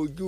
ojú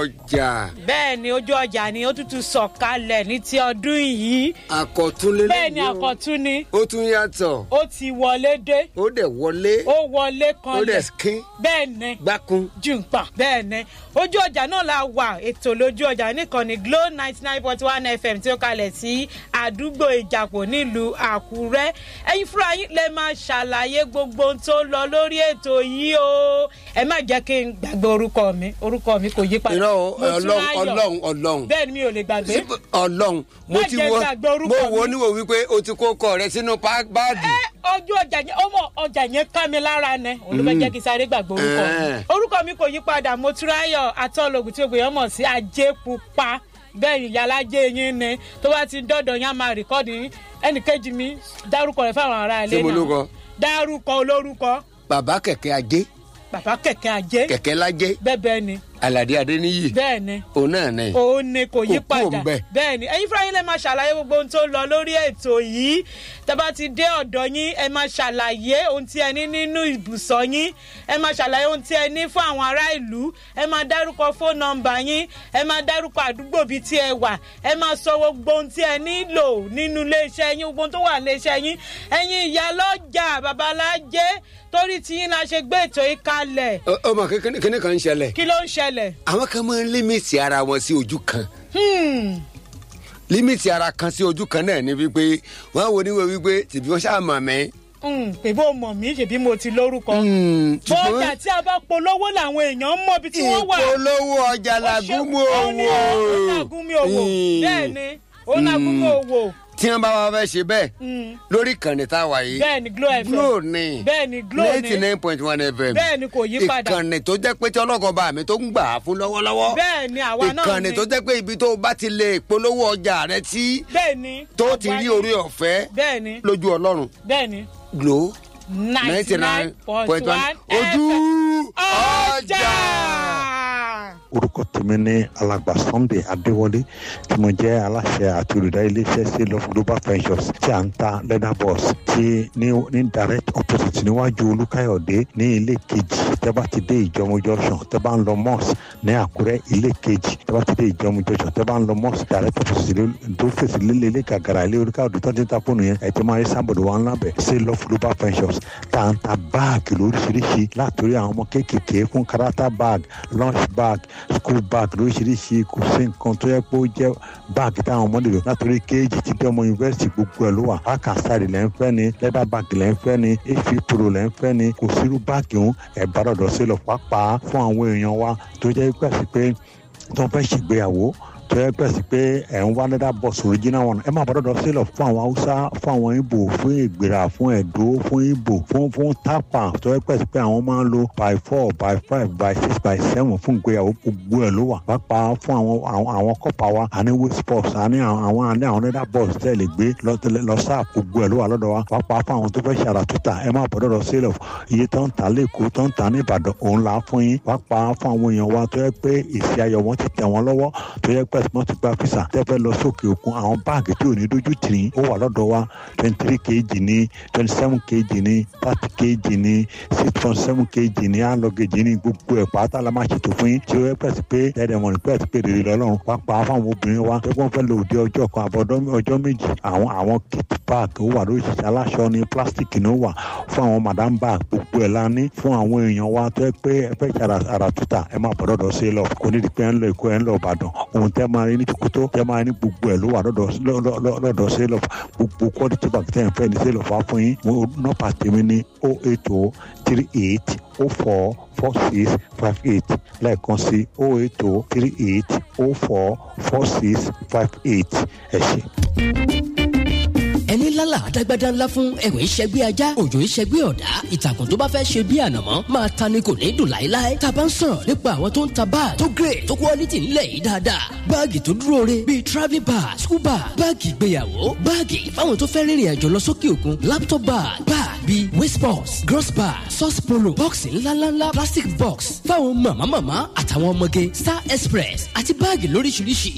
ọjà bẹ́ẹ̀ ni ojú ọjà ni ó tútù sọ̀kalẹ̀ ní ti ọdún yìí àkọ́túnlé bẹ́ẹ̀ ni àkọ́tún ni ó tún yàtọ̀ ó ti wọlé dé ó dẹ̀ wọlé ó wọlé ó dẹ̀ kanlẹ̀ skín bẹ́ẹ̀ ni gbákun jùǹpà bẹ́ẹ̀ ni ojú ọjà náà la wà ètò lójú ọjà nìkànnì glo ninety nine point one fm tí ó kalẹ̀ sí àdúgbò ìjàpọ̀ nílùú àkúrẹ́ ẹ̀yin fúnra yín lè máa ṣàlàyé gbogbo ohun tó lọ lórí ètò yìí o ẹ má jẹ́ kí n gbàgbé orúkọ mi orúkọ mi kò yí padà irọ́ o, ọlọ́run Motúnráyọ̀. ọlọ́run ọlọ́run bẹ́ẹ̀ ni mi ò lè gbàgbé ọlọ́run mo Má ti jẹ́ wo gbàgbé orúkọ mo wo mi. níwò wípé o ti kó kọ rẹ sínú pá- báàgì ẹ ojú ọjà yẹn ọmọ ọjà yẹn ká mi lára nẹ olùfẹ́ jẹ́ kí sáré gbàgbé orúkọ mi Eh. orúkọ mi kò yí padà motúráyọ̀ atọ́lógún tí ògbéyàn mọ̀ sí ajé pupa bẹ́ẹ̀ ni ìyálàjẹ́ yín ni tó bá ti dọ́dọ̀ yín á máa rìkọ́dì yín ẹnìkejì mi dárúkọ rẹ̀ fáwọn ará ilé Ṣé mo lórúkọ? dárúkọ olórúkọ bàbá kẹ̀kẹ́ ajé bàbá kẹ̀kẹ́ ajé kẹ̀kẹ́ lájẹ́ bẹ́ẹ̀ bẹ́ẹ̀ ni aládé adéníyì bẹ́ẹ̀ ni òun náà ní. òun ni kò yí Kò kúrò padà ńbẹ̀. bẹ́ẹ̀ ni ẹ̀yin fúnra yín lè máa ṣàlàyé gbogbo ohun tó lọ lórí ètò yìí tẹ́bá ti dé ọ̀dọ̀ yín ẹ máa ṣàlàyé ohun tí ẹ ní nínú ibùsọ̀ yín ẹ máa ṣàlàyé ohun tí ẹ ní fún àwọn ará ìlú ẹ máa dárúkọ fóònù nọmba yín ẹ máa dárúkọ àdúgbò bíi tí ẹ wà ẹ máa sọ gbogbo ohun tí ẹ nílò nínú iléeṣẹ́ yín gbogbo ohun tó wà níléeṣẹ́ yín ẹ̀yin ìyá lọ́jà babalájé torí tí yín la ṣe gbé ètò yìí kalẹ̀ Ọ- ọmọ kékeré kíní kan ń ṣẹlẹ̀ kí ló ń ṣẹlẹ̀ àwọn kan máa ń límìtì ara wọn sí ojú kan Hmm, límìtì ara kan sí ojú kan náà ni wípé wọn wo níwò wípé tìbí wọn ṣáà mọ̀ mí. hmm, pé bó mọ̀ mí ṣèbí mo ti lórúkọ. Hmm, bọ́ọ̀jà tí a bá polówó làwọn èèyàn mọ ibi tí wọ́n wà. ìpolówó ọjà làgúnmu Ó ní ó owó. làgúnmi òwò Hmm. bẹ́ẹ̀ ni ó làgúnmi òwò tí wọn bá wá fẹ́ ṣe bẹ́ẹ̀ Hmm. lórí ìkànnì tá a wà yìí bẹ́ẹ̀ ni glo fm glo ni bẹ́ẹ̀ ni glo ninety ni nine point one fm bẹ́ẹ̀ ni kò yí padà ìkànnì tó jẹ́ pé tí ọlọ́kọ̀ bá mi tó ń gbà á fún lọ́wọ́lọ́wọ́ bẹ́ẹ̀ ni àwa náà ìkànnì ni tó jẹ́ pé ibi tó bá ti lè polówó ọjà rẹ tí bẹ́ẹ̀ ni tó ti rí orí ọ̀fẹ́ bẹ́ẹ̀ ni lójú ọlọ́run bẹ́ẹ̀ ni glo ninety nine point one ojú ọjà. orúkọ tèmi ní alàgbà sunday adéwọlé tí mo jẹ́ aláṣẹ àti olùdarí iléeṣẹ́ sí love global ventures tí à ń ta leather boss tí ní ní direct opposite níwájú olúkáyọ̀dé ní ilé kejì tẹ́ bá ti dé ìjọmọ junction tẹ́ bá ń lọ mosque ní àkúrẹ́ ilé kejì tẹ́ bá ti dé ìjọmọ junction tẹ́ bá ń lọ mosque direct opposite lé- tó fèsì lílé ilé gàgàrà ilé olúkáyọ̀dé tó ti ń ta fóònù yẹn ẹ̀ tí máa rí sábọ̀dọ̀ wa ńlá bẹ̀ sí love global ventures tá à ń ta báàgì lóríṣiríṣi látòrí àwọn ọmọ kéékèèké fún karata bag lunch bag school bag lóríṣiríṣi kò sí nǹkan tó yẹ pé ó jẹ́ báàgì táwọn ọmọ lè lò látòrí kéèjì tí bí ọmọ yunifásitì gbogbo ẹ̀ ló wà akasari lẹ́ ń fẹ́ ni leather bag lẹ́ ń fẹ́ ni efi pro lẹ́ ń fẹ́ ni kò sírú báàgì òun ẹ̀ bá dọ̀dọ̀ sí lọ pàápàá fún àwọn èèyàn wa tó jẹ́ pé àti pé tó ń fẹ́ ṣègbéyàwó tó yẹ pẹ́ sí pé ẹ̀ ń wá leather box original one ẹ máa bọ́ dọ́dọ̀ sílọ̀ fún àwọn haúsá fún àwọn ibo fún ìgbéra fún ẹ̀dó fún ibo fún fún tápà tó yẹ pẹ́ sí pé àwọn máa ń lo by four by five by six by seven fún ìgbéyàwó gbogbo ẹ̀ ló wà pàápàá fún àwọn àwọn àwọn kọ́pà wa àní waist box àní àwọn àwọn àní àwọn leather box tẹ́ lè gbé lọ tẹ́lẹ̀- lọ sáà gbogbo ẹ̀ ló wà lọ́dọ̀ wa pàápàá fún àwọn tó fẹ́ ṣàrà tútà ẹ máa bọ́ dọ́dọ̀ sílọ̀ iye tó ń ta lẹ́kọ̀ọ́ tó ń ta ní ìbàdàn òun là á fún yín pàápàá fún àwọn èèyàn wa tó yẹ pé èsì ayọ̀ wọn ti tẹ̀ wọ́n lọ́wọ́ tó yẹ pé wọ́n ti gba fisa tẹ́fẹ́ lọ sókè òkun àwọn báàgì tí ò ní dójú tì í ó wà lọ́dọ̀ wa twenty three kg ní twenty seven kg ní thirty kg ní six point seven kg ní alọ́gẹ̀jì ní gbogbo ẹ̀ pátá la máa ṣètò fún yín tí ó yẹ pẹ̀sì pé ẹ̀ẹ́dẹ̀mọ̀ ní pẹ̀sì pé rèrè lọ́lọ́run pàápàá fáwọn obìnrin wa tó wọ́n fẹ́ lò dé ọjọ́ kan àbọ̀dọ́ ọjọ́ méjì àwọn àwọn kit bag ó wà lóríṣiríṣi aláṣọ ní plastic ní ó wà fún àwọn madam bag gbogbo ẹ̀ la ní fún àwọn èèyàn wa tó yẹ pé ẹ fẹ́ ṣe ara- ara tuta ẹ máa bọ̀ dọ́dọ̀ sí lọ kò ní di pé ẹ ń lọ èkó ẹ ń lọ ìbàdàn ohun tẹ́ máa rí ní tòkótó tẹ́ máa rí ní gbogbo ẹ̀ ló wà lọ́dọ̀ lọ́- lọ́- lọ́- lọ́dọ̀ sí lọ gbogbo quality bag tẹ́ ẹ fẹ́ ní sí lọ fà fún yín mo nọ́pà tèmi ní o eight o three eight o four four six five eight lẹ́ẹ̀kan sí o eight o three eight o four four six five eight ẹ ṣe. ẹni lálà àdágbádá ńlá fún ẹ̀wẹ̀ ìṣẹ́gbé ajá òjò ìṣẹ́gbé ọ̀dá ìtàkùn tó bá fẹ́ ṣe bí ànàmọ́ máa ta ni kò ní dùn láéláé tá a bá ń sọ̀rọ̀ nípa àwọn tó ń ta báàgì tó grade tó quality ńlẹ̀ yìí dáadáa báàgì tó dúró re bíi travelling bag school bag báàgì ìgbéyàwó báàgì fáwọn tó fẹ́ rìnrìn àjò lọ sókè òkun laptop bag bag bíi waist box gross bag sauce polo bọ́ọ̀sì ńláńlá plastic box fáwọn màmá màmá àtàwọn ọmọge star express àti báàgì lóríṣiríṣi